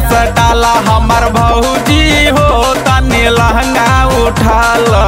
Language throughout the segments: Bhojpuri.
सटाला हमर भौजी हो तनी लहंगा उठाला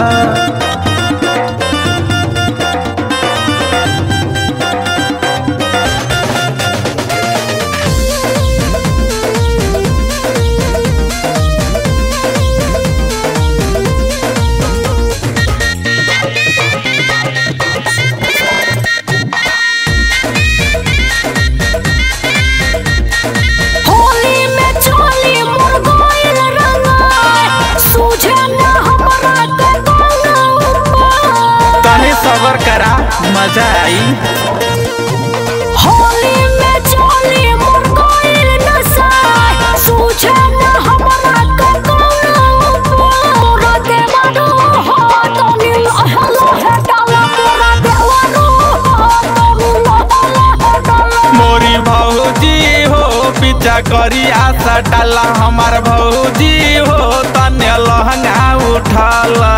होली में चोली मोर गइल रंगाय सूझे ना हमरा के गंगा उपाय तनी सबर करा मजा आई होली में चोली मोर गइल नसाय सूझे ना हमरा के गंगा उपाय मोरा देवानो हो तनी लहला है डाला मोरा देवानो हो तनी लहला है डाला मोरी भौजी हो पीछा करिया सटाला हमर भौजी हो तने लहंगा उठाला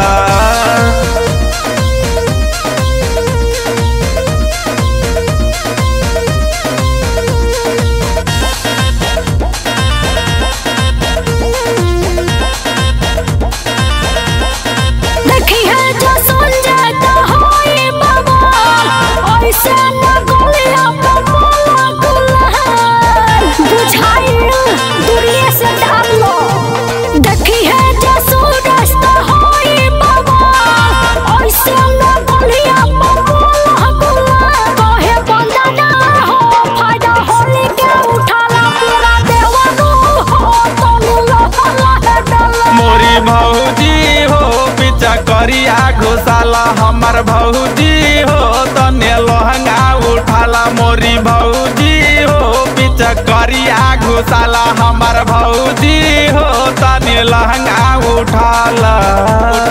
देखी है जो संजय तो होई बाबा ऐसे न गोलिया बाबा गुलहार बुझाई दूरिये से डाल लो देखी है जो सूरज तो होई बाबा ऐसे न गोलिया बाबा गुलहार कहे बंदा ना हो फायदा होली के उठाला पूरा देवानो हो तनु लहला है डाला मोरी भौजी हो पीछा करिया घुसाला हमर भौजी हो तने लहंगा उठाला मोरी भौजी हो पीछा करिया घुसाला हमर भौजी हो तने लहंगा उठाला